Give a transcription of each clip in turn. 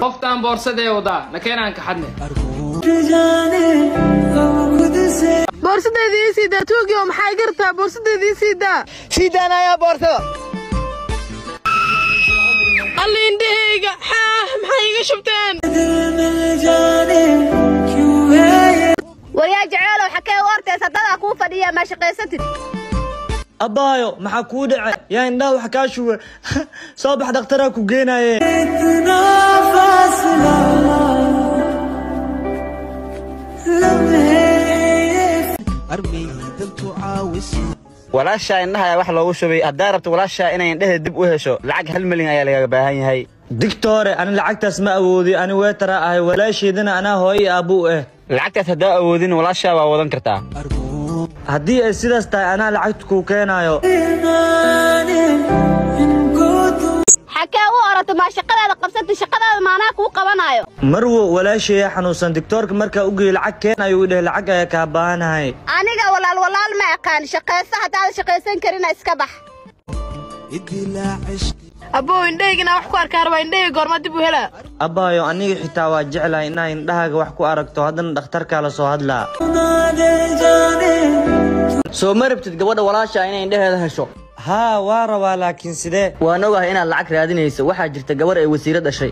qoftaan boorsadee wadaa nakeenaan kaxadne boorsadeedii ii siidaa tuugi oo maxaa iga rabtaa boorsadeedii ii siidaa sii daanayaa boorsada alla indhahayga xaah maxay iga shubteen waryaa jeceelow xakee u ortaysa dadaa kuu fadhiya maa shaqaysatid abbaayo maxaa kuu dhace yaa indhaha wax kaa shuwe soo bax dhakhtaraa ku geenaye walaashaa indhaha wax loogu shubay haddaa rabto walaashaa inay indhaheeda dib u hesho lacag hal milyan ayaa lagaga baahan yahay digtoore ani lacagtaas ma awoodi ani weetara ahay walaasheedana anaa hooyo aabbuu ah lacagtaas haddaa awoodin walaashaa waa wadan kartaa haddii ay sidaas tahay anaa lacagta kuu keenaayo xakee u orata maa shaqadaada qabsatid shaqadaada maanaa kuu qabanaayo marwo walaasheeya xanuunsan digtoorka markaa u geeyey lacag keen ayuu idhahay lacag ayaa kaa baahanahay aniga walaal walaal ma aqaan shaqayso haddaadan shaqaysan karina iska bax abbow indhahaygana wax ku arkaa rabaa indhahayga goorma dib u helaa abbaayo aniga xitaa waa jeclahay inaa indhahaaga wax ku aragto haddana dhakhtarkaa la soo hadlaa soo ma rabtid gabadha walaasha inay indhaheeda hesho haa waa rabaa laakiin sidee waan ogahay inaad lacag raadinayso waxaa jirta gabar ay wasiiro dhashay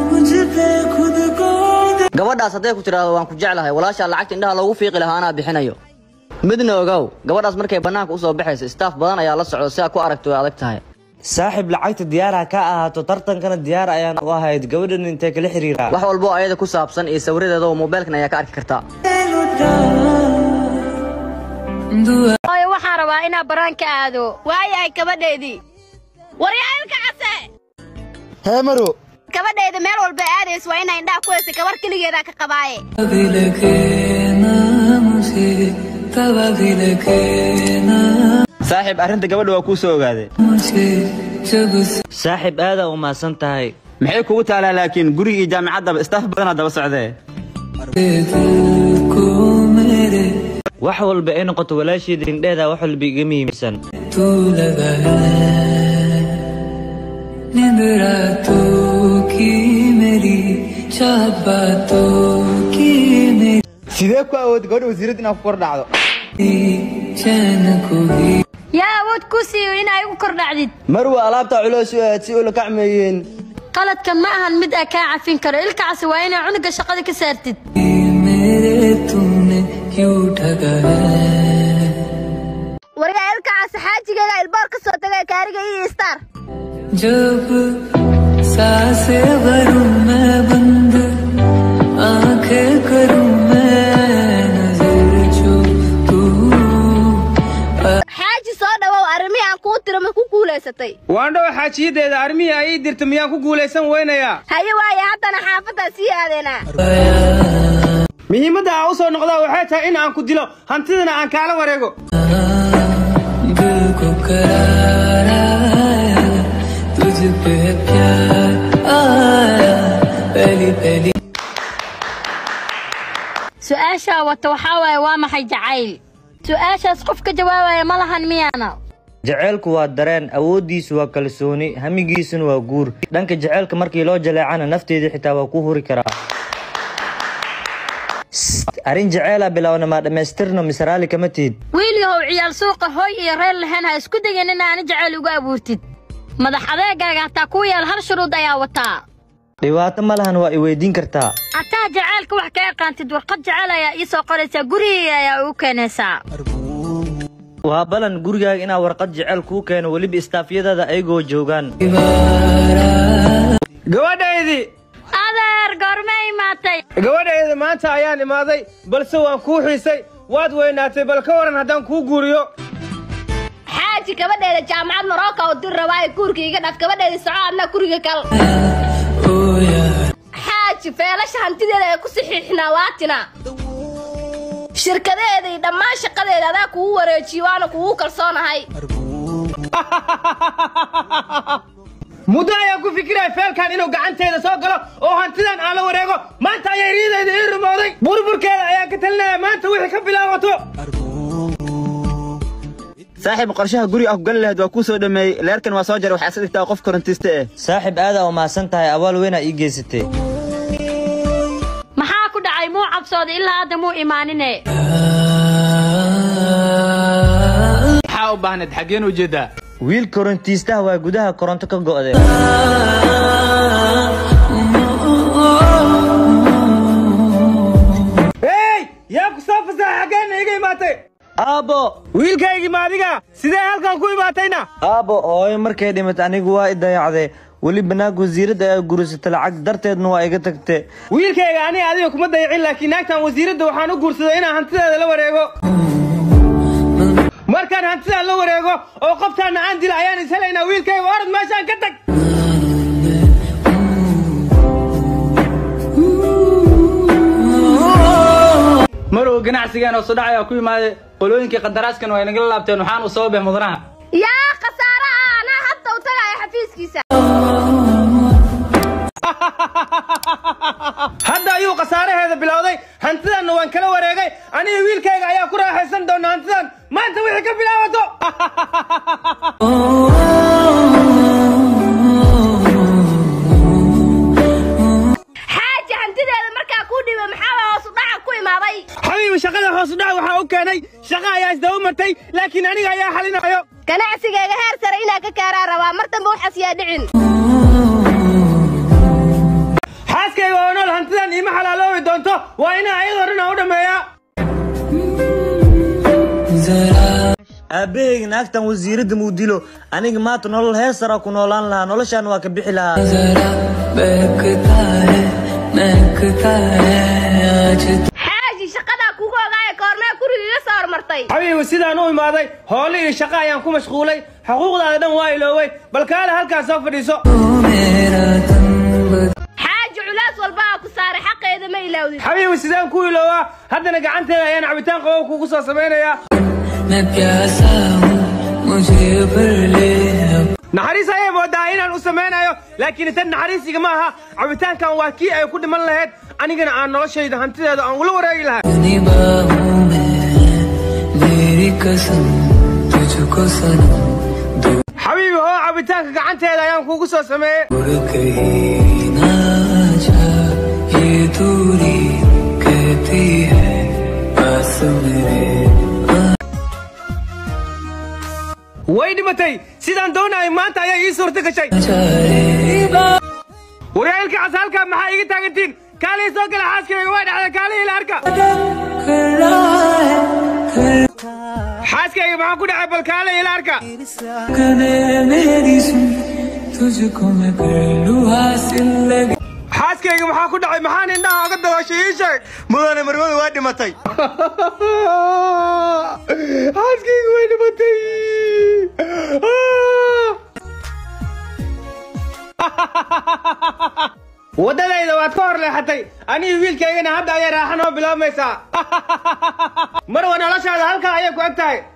gabadhaas hadday ku tidhaahdo waan ku jeclahay walaashaa lacagta indhaha loogu fiiqi lahaa anaa bixinayo midna ogow gabadhaas markay bannaanka u soo baxayso istaaf badan ayaa la socdo si aad ku aragto way adag tahay saaxiib lacagta diyaaraha ka ahaato tartankana diyaar ayaan u ahayd gabadhan intee kala xiriiraa wax walbo ayada ku saabsan iyo sawiradeeda oo moobeelkan ayaa ka arki kartaa hooyo waxaan rabaa inaa baraan ka aado waayahay gabadheedii waryaa ilka case hee maro gabadheeda meel walba aadays waa inaa indhaha ku haysa gabar keligeedaa ka qabaaye saaxiib arrinta gabadha waa kuu soo ogaaday saaxiib aadaa u mahadsan tahay maxay kugu taalaa laakiin guriga iyo jaamicaddaba istaaf badanaa daba socdee wax walba ay noqoto walaasheeda indheeda wax walba iga muhiimsan sidee ku awood gabadha wasiirad inaad ku kor dhacdo yaa awood ku siiyo inaa igu kor dhacdid marwa alaabta culoos u aad si ula kacmeeyeen qaladkan ma ahan mid aa kaa cafin karo ilkacasi waa inaa cunuga shaqada ka saartid waryaa ilkacasi xaajigeeda ilboor ka soo tagay kaariga iyo star xaaji soo dhawow arrimihii aan kuu tiro ma ku guulaysatay waandhow xaajiyadeeda armihii ay ii dirta miyaan ku guulaysan weynayaa haye waaye haddana xaafaddaa sii aadeenaa muhiimadda aan u soo noqdaa waxay tahay in aan ku dilo hantidana aan kaala wareego su-aashaa wata waxaa waaye waa maxay jacayl su-aashaas qof ka jawaabaya ma lahan miyaana jaceylku waa dareen awooddiisu waa kalsooni hamigiisuna waa guur dhanka jaceylka markii loo jaleecana nafteedii xitaa waa ku huri karaa arrin jaceela bilowna maa dhammaystirno mise raalli kama tihid wiilyahow ciyaal suuqa hooy iyo reer lahayn ha isku dayan in aani jacayl uga abuurtid madax adeegaaga hataa ku yaal hal shuruud ayaa wataa dhibaato ma lahan waa i weydiin kartaa hataa jacaylka wax ka yaqaantid warqad jacayl ayaa ii soo qoraysaa gurigayga ayaa ugu keenaysaa waa balan gurigaaga inaa warqad jecel kuu keeno weliba istaafyadada ayagoo joogaan gabadhaydii adeer goorma imaatay gabadhayda maanta ayaan imaaday balse waan kuu xiisay waad weynaatay bal ka waran haddaan kuu guuriyo xaaji gabadheeda jaamacad marooka u dir rabaa ee guurka iga dhaf gabadheeda soco adna guriga kal xaaji feelasha hantideeda ee ku saxiixnaa waatina shirkadeeda iyo dhammaan shaqadeeda adaa kugu wareejiyo waana kugu kalsoonahay muddo ayaan ku fikiraya feelkan inuu gacanteeda soo galo oo hantidan aan la wareego maanta ayay riidayda ii rumooday burburkeeda ayaan ka talinaya maanta wixii ka bilaabato saaxiib qorshaha guriga ah ku gali lahayd waa kuu soo dhameeyey leerkan waa soo jaray waxaa iska dhigtaa qof korontiiste eh saaxiib aadaa u mahadsan tahay abaal weynaa ii geysatay dhoofsooda ilaa hadda muu imaanine maxaa u baahneed xaggeen ujeedaa wiil korontiistaha waa gudaha koronto ka go'de hey yaa ku soo fasaxa xaggeenna iga imaatay aabbo wiilkaygii ma adiga sidee halkan ku imaatayna aabbo hooyo markay dhimatay anigu waa i dayacday weli banaag wasiiradda ayaa guursatay lacag darteedna waa iga tagtay wiilkayga aniga adiga kuma dayacin laakiin naagtan wasiiradda waxaan u guursaday inaan hantideeda la wareego markaan hantidaan la wareego oo qoftaana aan dila ayaan is helaynaa wiilkayga orod meeshaan ka tag marow ganacsigeen oo sudhac ku imaaday qolooyinkii qandaraaskan waa inagala laabteen waxaan u sababay mudanaha yaa khasaare ah anaa hadda u tagaaya xafiiskiisa hadda ayuu khasaaraheeda bilowday hantidanna waan kala wareegay aniga wiilkayga ayaa ku raaxaysan doona hantidan maanta wixii ka bilaabato xaaji hantideeda markaa kuu dhiba maxaa waa hoos u dhaca ku imaaday xabiibi shaqada hoos u dhac waxaa u keenay shaqa ayaa isdaba martay laakiin aniga ayaa xalinayo ganacsigayga heer sare inaa ka kaaraa rabaa mar dambe waxaas yaa dhicin xaaskayga oo nool hantidan iima xalaaloobi doonto waa inaa ayadoo dhan aan u dhammeeyaa aabbahayga naagtan wasiiradda muu dilo aniga maanta nolol heer sara ku noolaan lahaa noloshaan waa ka bixi lahaa xaaji shaqadaa kugu ogaaya koormee guriga iga soo hormartay xabiibi sidaan u imaaday hoole iyo shaqa ayaan ku mashquulay xuquuqdaada dhan waa ilooway bal kaale halkaas soo fadhiiso xaaji culaas walba aa ku saaray xaqeeda ma ilaawdid xabiibi sidaan ku iloowaa haddana gacanteeda ayaan cabitaan qabow kugu soo samaynayaa naxariis ayay moodaa inaan u samaynayo laakiin tan naxariisiga ma aha cabitaankan waa kii ay ku dhiman lahayd anigana aan noloshayda hantideeda aan ula wareegi lahaa xabiibi hoo cabitaanka gacanteeda ayaan kugu soo sameeyey way dhimatay sidaan doonayay maanta ayaa ii suurto gashay waryaalka cas halkaa maxaa iga taagantiin kaalii soo gala xaaskayga waa dhacda kaalii ila arka xaaskayga maxaa ku dhacay bal kaalii ila arka xaaskayga maxaa ku dhacay maxaan indhaha oga dabooshay ii sheeg mudane marwada waa dhimatay xaaskayga way dhimatay waddadayda waad ka hor leexatay anigi wiilkaygana hadda ayay raaxa noo bilaabmaysaa marwa noloshaada halkaa ayay ku eg tahay